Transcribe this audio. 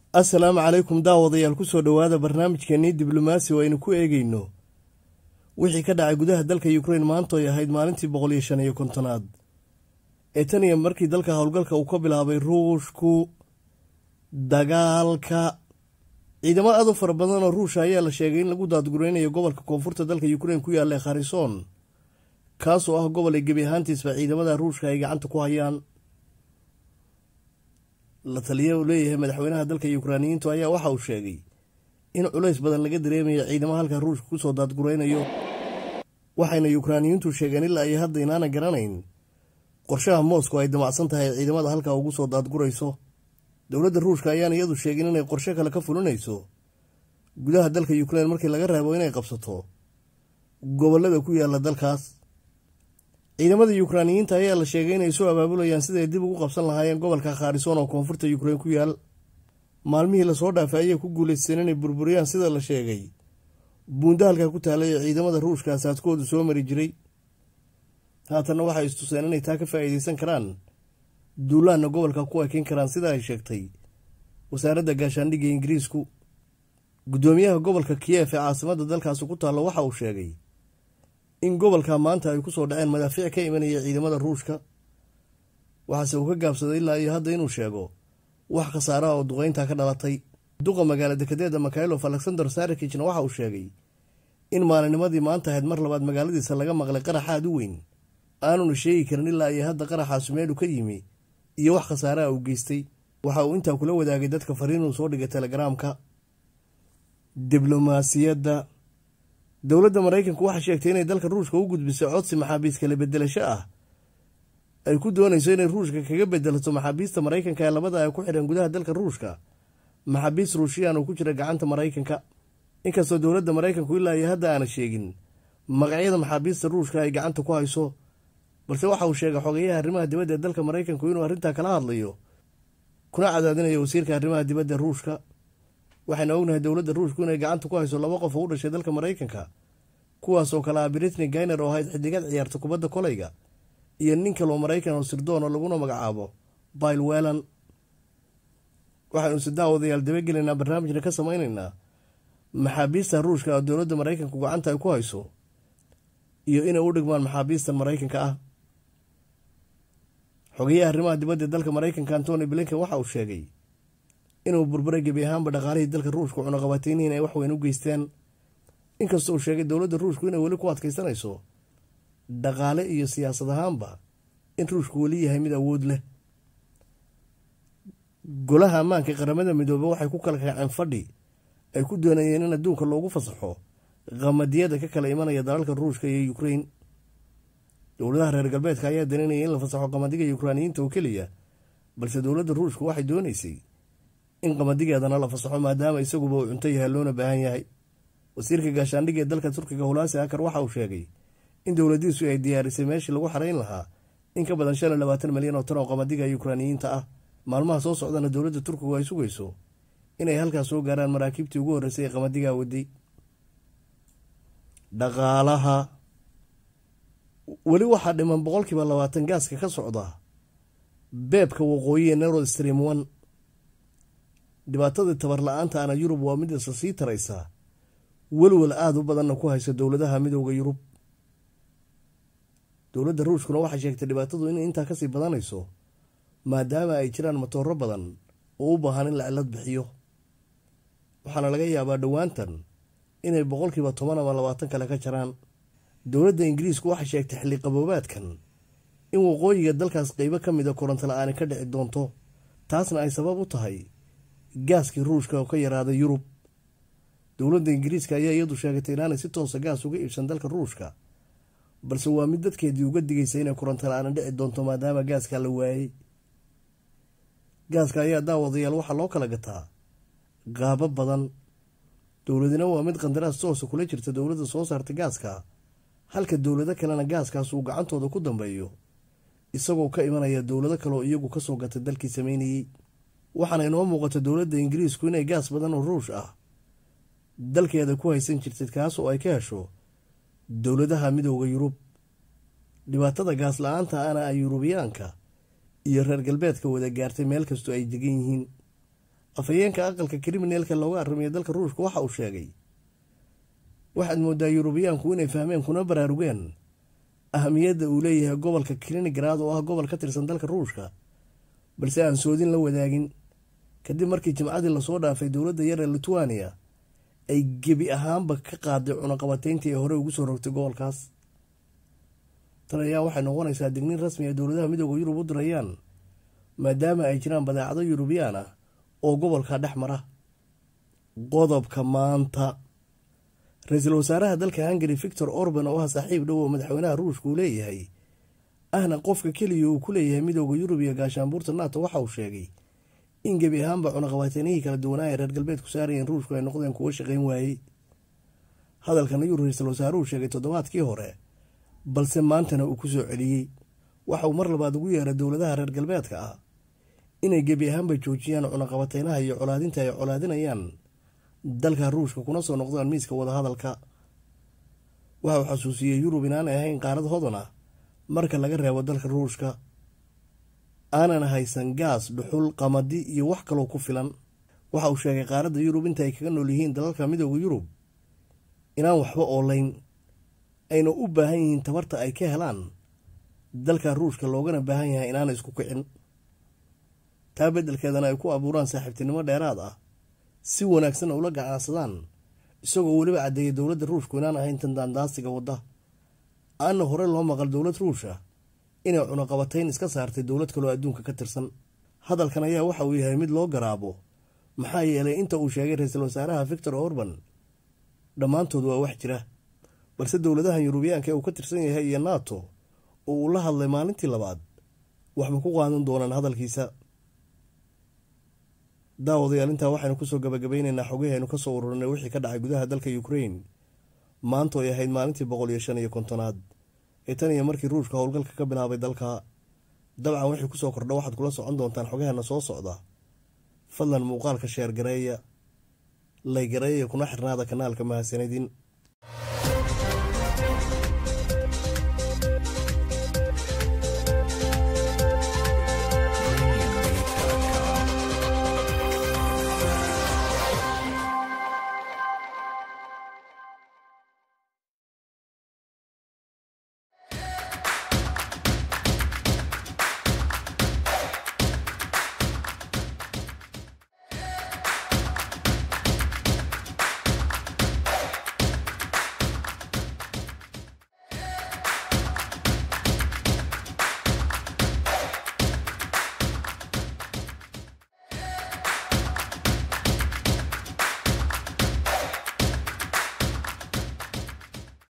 assalaamu calaykum daawadayaal kusoo dhowaada barnaamijkeenii diblomaasi oo aynu ku eegeyno wixii ka dhacay gudaha dalka ukrain maantooy ahayd maalintii boqol iyo shan iyo kontonaad ee tan iyo markii dalka howlgalka uu ka bilaabay ruushku dagaalka ciidamo aad u fara badan oo ruusha ayaa la sheegay in lagu daadgureynayo gobolka koonfurta dalka ukrain ku yaalla ee kharison kaasoo ah gobol ay gebi ahaantiisba ciidamada ruushka ay gacanta ku hayaan la taliya uu leeyahay madaxweynaha dalka yukraaniyiintu ayaa waxa uu sheegay in culays badan laga dareemayo ciidamo halka ruushka kusoo daadgureynayo waxayna yukraaniyiintu sheegeen ilaa iyo hadda inaana garanayn qorshaha moscow ay damacsan tahay ciidamada halkaa ugu soo daadgurayso dowladda ruushka ayaan iyadu sheegin inay qorshe kale ka fulinayso gudaha dalka yukrain markii laga reebo inay qabsato gobolada ku yaala dalkaas ciidamada yukraaniyiinta ayaa la sheegay inay soo abaabulayaan siday dib ugu qabsan lahaayeen gobolka kharison oo koonfurta yukrain ku yaal maalmihii lasoo dhaafay ayay ku guulaysteen inay burburiyaan sida la sheegay buunda halkaa ku taalay ee ciidamada ruushka asaadkoodu soo mari jiray haatanna waxay istuseen inay taa ka faa'iideysan karaan duulaanna gobolka ku ekeyn karaan sida ay sheegtay wasaaradda gaashaandhigga ingiriisku guddoomiyaha gobolka kiyef ee caasimadda dalkaasi ku taalla waxa uu sheegay in gobolka maanta ay kusoo dhaceen madaafiic ka imanaya ciidamada ruushka waxaase uu ka gaabsaday ilaa iyo hadda inuu sheego wax khasaaraha oo duqeynta ka dhalatay duqa magaala dekedeeda mikhailov alexander sarikijna waxa uu sheegay in maalinimadii maanta ahayd mar labaad magaaladiisa laga maqlay qarax aad u weyn aanuna sheegi karin ilaa iyo hadda qaraxaasu meelu ka yimi iyo wax khasaaraha uu geystay waxa uu intaa kula wadaagay dadka fariinuu soo dhigay telegaraamka diblomaasiyadda dowladda maraykanku waxay sheegtay inay dalka ruushka u gudbisay codsi maxaabiis kala bedelasho ah ay ku doonayso inay ruushka kaga bedelato maxaabiista maraykanka ee labada ay ku xidhan gudaha dalka ruushka maxaabiis ruushiyaan oo ku jira gacanta maraykanka inkastoo dowladda maraykanku ilaa iyo hadda aana sheegin magacyada maxaabiista ruushka ay gacanta ku hayso balse waxa uu sheegay xogeyaha arrimaha dibadda ee dalka maraykanku inuu arrintaa kala hadlayo kuna cadaadinayo wasiirka arrimaha dibadda ruushka waxayna ognahay dowladda ruushku inay gacanta ku hayso laba qof oo u dhashay dalka maraykanka kuwaasoo kale ah britney gainer oo ahayd xidigad ciyaarta kubadda kolayga iyo nin kaloo maraykan oo sirdoona laguna magacaabo bail welan waxaynu si daawadayaal dabagelaynaa barnaamijna ka samaynaynaa maxaabiista ruushka oo dowladda maraykanku gacanta ay ku hayso iyo inay u dhigmaan maxaabiistan maraykanka ah xogeyaha arrimaha dibadda ee dalka maraykanka antony blinken waxa uu sheegay inuu burburay gebi ahaanba dhaqaalihii dalka ruushka cunaqabateynihiin ay waxweyn u geysteen inkastoo uu sheegay dowladda ruushku inay weli ku adkaysanayso dhaqaale iyo siyaasad ahaanba in ruushku weli yahay mid awood leh golaha ammaanka qaramada midoobe waxay ku kala kaceen fadhi ay ku doonayeen in adduunka loogu fasaxo qamadiyada ka kala imanaya dalalka ruushka iyo ukrain dowladaha reer galbeedka ayaa daneynaya in la fasaxo qamadiga yukraaniyiinta oo keliya balse dowladda ruushku waxay doonaysay in qamadigeedana la fasaxo maadaama isaguba uu cunto yahay loona baahan yahay wasiirka gaashaandhigga ee dalka turkiga hulaasi akar waxa uu sheegay in dowladiisu ay diyaarisay meeshii lagu xarayn lahaa in ka badan shan iyo labaatan milyan oo tan oo qamadiga yukraaniyiinta ah maalmaha soo socdana dowladda turkigu ay sugayso inay halkaas soo gaaraan maraakiibtii ugu horreysay ee qamadigaa waday dhaqaalaha weli waxaa dhiman boqolkiiba labaatan gaaska ka socda beebka waqooyi ee nerod stream one dhibaatadii tabar la-aanta ana yurub waa mid isa sii taraysa welwel aada u badanna ku haysa dowladaha midooda yurub dowladda ruushkuna waxay sheegtay dhibaatadu inay intaa kasii badanayso maadaama ay jiraan matooro badan oo u baahan in la cilad bixiyo waxaana laga yaabaa dhowaantan inay boqolkiiba toban ama labaatan kale ka jaraan dowladda ingiriisku waxay sheegtay xilli qaboobaadkan in waqooyiga dalkaas qeybo ka mida koronto la-aani ka dhici doonto taasna ay sabab u tahay gaaskii ruushka oo ka yaraaday yurub dowladda ingiriiska ayaa iyadu sheegatay inaanay si toosa gaas uga iibsan dalka ruushka balse waa mid dadkeedii uga digaysa inay koronto la-aani dhici doonto maadaama gaaska la waayey gaaska ayaa daawadayaal waxaa loo kala gataa qaabo badan dowladina waa mid qandaraas toosa kula jirta dowladda soo saarta gaaska halka dowlado kalena gaaskaas uu gacantooda ku dambeeyo isagoo ka imanaya dowlado kaleoo iyagu kasoo gatay dalkii sameynayey waxaana inoo muuqata dowladda ingiriisku inay gaas badan oo ruush ah dalkeeda ku haysan jirtay kaas oo ay ka hesho dowladaha midooda yurub dhibaatada gaas la-aanta ana ay yurubiyaanka iyo reer galbeedka wada gaartay meel kastoo ay degan yihiin afhayeenka aqalka kriminalka looga arrimiya dalka ruushka waxa uu sheegay waxaad moodaa yurubiyaanku inay fahmeen kuna baraarugeen ahamiyadda uu leeyahay gobolka kaliningrad oo ah gobol ka tirsan dalka ruushka balse aan soodin la wadaagin kadib markii jimcadii lasoo dhaafay dowladda yar ee litwania ay gebi ahaanba ka qaaday cunaqabateyntii ay hore ugu soo rogtay gobolkaas tan ayaa waxay noqonaysaa digniin rasmi ee dowladaha midooda yurub u dirayaan maadaama ay jiraan badeecado yurubiyaan ah oo gobolka dhex mara qodobka maanta ra-iisul wasaaraha dalka hungari victor orban oo ah saaxiib dhow oo madaxweynaha ruushka uu leeyahay ahna qofka keliya uu ku leeyahay midooda yurub iyo gaashaanbuurta nato waxa uu sheegay in gebi ahaanba cunaqabateynihii kala duwanaa ee reer galbeedku saarayeen ruushku ay noqdeen kuwo shaqayn waayey hadalkan ayuu ra-iisul wasaaruhu sheegay toddobaadkii hore balse maantana uu ku soo celiyey waxa uu mar labaad ugu yeeray dowladaha reer galbeedka ah inay gebi ahaanba joojiyaan cunaqabateynaha iyo colaadinta ay colaadinayaan dalka ruushka kuna soo noqdaan miiska wadahadalka waxa uu xasuusiyey yurub inaanay ahayn qaarad hodan ah marka laga reebo dalka ruushka aanan haysan gaas dhuxul qamadi iyo wax kaloo ku filan waxa uu sheegay qaaradda yurub inta ay kaga nool yihiin dalalka midooda yurub inaan waxba oolayn ayna u baahan yihiin tabarta ay ka helaan dalka ruushka loogana baahan yahay inaana isku kicin taa beddelkeedana ay ku abuuraan saaxiibtinimo dheeraad ah si wanaagsanna ula gacaansadaan isagoo weliba caddeeyay dowladda ruushku inaan ahayn tan daandaasiga wadda aanna hore loo maqal dowlad ruusha inay cunaqabatayn iska saartay dowlad kaloo adduunka ka tirsan hadalkan ayaa waxa uu yahay mid loo garaabo maxaa yeelay inta uu sheegay ra-iisul wasaaraha victor orban dhammaantood waa wax jira balse dowladahan yurubiyaanka ee uu ka tirsan yahay iyo nato oo uu la hadlay maalintii labaad waxba ku qaadan doonaan hadalkiisa daawadayaal intaa waxaynu kusoo gabagabaynaynaa xogihii aynu kasoo ururinay wixii ka dhacay gudaha dalka ukrain maanta ay ahayd maalintii boqol iyo shan iyo kontonaad ee tan iyo markii ruushka howlgalka ka bilaabay dalka dabcan wixii kusoo kordha waxaad kula socon doontaan xogaheena soo socda fadlan muuqaalka sheer gareeya laygareeya kuna xirnaada kanaalka mahadsanidin